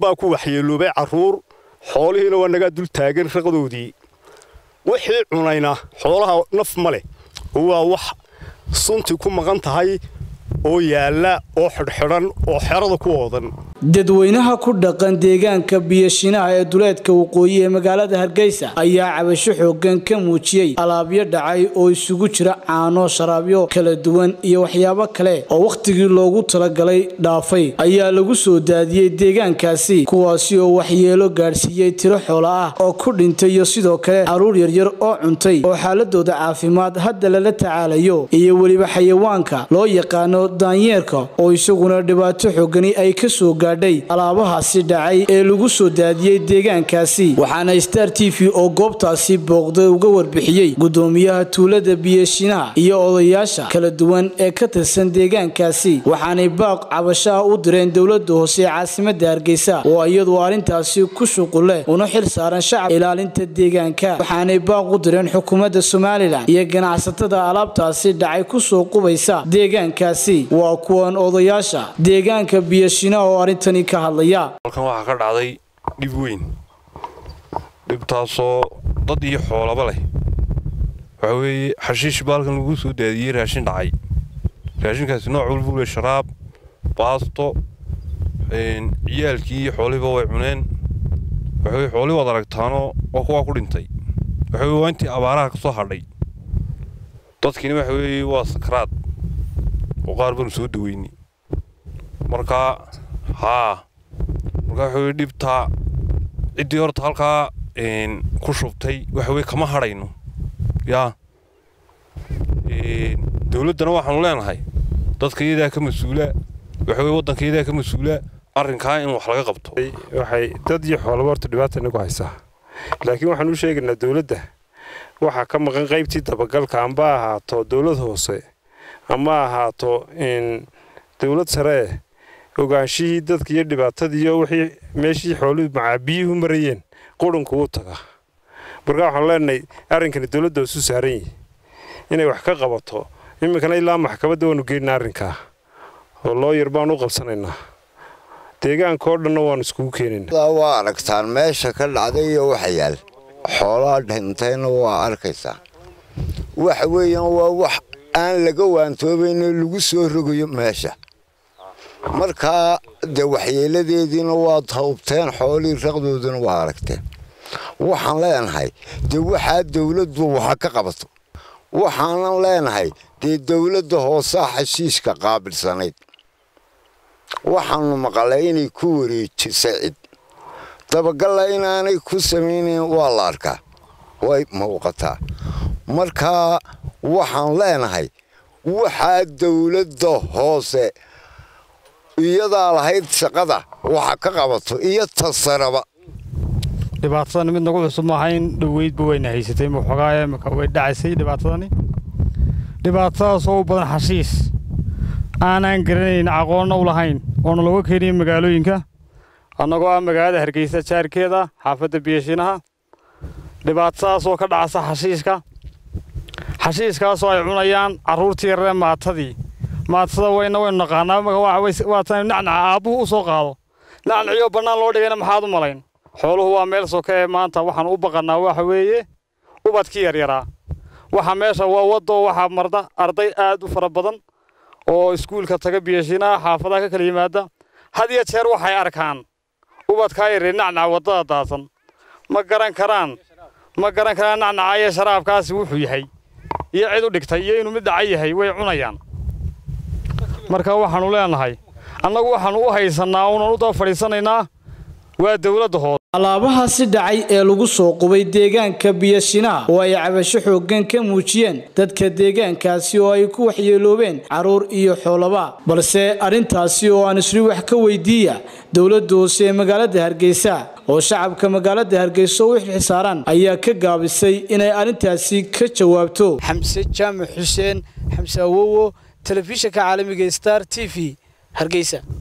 baa ku waxyeeloobay carruur xoolihiina waa nagaa dul taagan raqdoodii wixii cunayna xoolaha naf ma leh oo waa wax sunti ku maqan tahay oo yaalla oo xidhxidhan oo xerada ku oodan dadweynaha ku dhaqan deegaanka biyashinaha ee duleedka waqooyi ee magaalada hargeysa ayaa cabasho xoogan ka muujiyey alaabyo dhacay oo isugu jira caano sharaabyo kala duwan iyo waxyaabo kale oo wakhtigii loogu talagalay dhaafay ayaa lagu soo daadiyey deegaankaasi kuwaasi oo waxyeelo gaadhsiiyey tiro xoola ah oo ku dhintay iyo sidoo kale carruur yaryar oo cuntay oo xaaladooda caafimaad hadda lala tacaalayo iyo weliba xayawaanka loo yaqaano daanyeerka oo isaguna dhibaato xoogani ay ka soo gaadhay alaabahaasi dhacay ee lagu soo daadiyey deegaankaasi waxaana star t v oo goobtaasi booqday uga warbixiyey gudoomiyaha tuulada biyashinaha iyo odayaasha kala duwan ee ka tirsan deegaankaasi waxaanay baaq cabashaha u direen dowlada hoose ee caasimada hargeysa oo iyadu arrintaasi ku shuquleh una xil saaran shacab ilaalinta deegaanka waxaanay baaq u direen xukuumadda somalilan iyo ganacsatada alaabtaasi dhacay kusoo qubaysa deegaankaasi waa kuwan odayaasha deegaanka biyashinaha oo arrintani ka hadlaya halkan waxaa ka dhacday dhib weyn dhibtaasoo dad iyo xoolaba leh waxaa weeye xashiish baa halkan lagu soo daadiyey raashin dhacay raashinkaasi nooc walbuu leh sharaab baasto ciyaalkii iyo xoolihiiba way cuneen waxa weye xoolihii waad aragtaanoo waa kuwaa ku dhintay waxa weye waa intii abaaraha ka soo hadhay dadkiina waxa weeye waa sakaraad oo qaar baanu soo daweynay markaa haa markaa waxa weye dhibtaa ciddii horta halkaa ku shubtay waxa weye kama hadhayno yaa dowladdana waxaanu leenahay dadka iyadaa ka mas-uula waxa weye waddanka iyadaa ka mas-uula arrinkaa in wax laga qabto waxay dad iyo xoolaba horta dhibaata inagu haysaa laakiin waxaan u sheegaynaa dowladda waxaa ka maqan qaybtii dabagalka amba ahaato dowlad hoose ama ahaato dowlad saree ogaanshihii dadka iyo dhibaatadiiyo wixii meeshii xooluhu macaabiyuhu marayeen qurunku u taga markaa waxaan leenahay arrinkani dowladda hoosu saaran yihi inay wax ka qabato iminkana ilaa maxkamadda waanu geynaa arrinkaa oo looyar baan u qabsanaynaa deegaanka oo dhanna waanu iskugu keenaynaa waa aragtaan meesha ka dhacday iyo waxa yaal xoolaa dhintayna waa arkaysaa waxa weeyaan waa wax aan laga waantoobayno lagu soo rogayo meesha markaa dee waxyeeladeediina waad hawbteen xoolihii raqdoodina waa aragteen waxaan leenahay dee waxaa dowladdu waxa ka qabato waxaanan leenahay dee dowladda hoosaa xashiishka qaabilsanayd waxaanu maqalay inay ku wareejisay cid dabagalla inaanay ku samaynayn waa la arkaa way muuqataa markaa waxaan leenahay waxaa dowladda hoose iyadaa lahayd shaqada waxa ka qabato iyo tasaraba dhibaatadani mid nagu cusub maahayn dhoweydba wayna haysatay waxoogaa imika way dhacaysay dhibaatadani dhibaatadaasoo u badan xashiis aanaan garanayn aqoonna u lahayn oona looga keenaya magaalooyinka annagoo ah magaalada hargeysa jaarkeeda xaafadda biyashinaha dhibaatadaasoo ka dhacasa xashiishka xashiiskaasoo ay cunayaan carruurtii yararee maatadii maatada wayna waynu naqaanaa waa tan nacnaca aabbuhu u soo qaado nacnaciyoo bannaan loo dhigayna maxaad u malayn xooluhu waa meel soka ee maanta waxaan u baqannaa waxa weeye ubadkii yaryaraa waxa meesha waa waddo waxaa marda arday aad u fara badan oo iskuulka taga biyashinaha xaafadaha ka kala yimaada had iyo jeer waxay arkaan ubadkaa yaree nacnaca waddada daadsan ma garan karaan ma garan karaan nacnaca iyo sharaabkaasi wuxuu yahay iyo cid u dhigtay iyo inuu mid dhaca yahay way cunayaan marka waxaannu leenahay annagu waxaannu u haysannaa unan u daba fadhiisanaynaa waa dowladda hoose alaabahaasi dhacay ee lagu soo qubay deegaanka biyashinaha oo ay cabasho xooggan ka muujiyeen dadka deegaankaasi oo ay ku waxyeeloobeen carruur iyo xoolaba balse arrintaasi oo aan isri wax ka weydiiya dowladda hoose ee magaalada hargeysa oo shacabka magaalada hargeysa u xilxisaaran ayaa ka gaabisay inay arrintaasi ka jawaabto xamse jaamac xuseen xamse awowo telefishinka caalamiga star t v hargeysa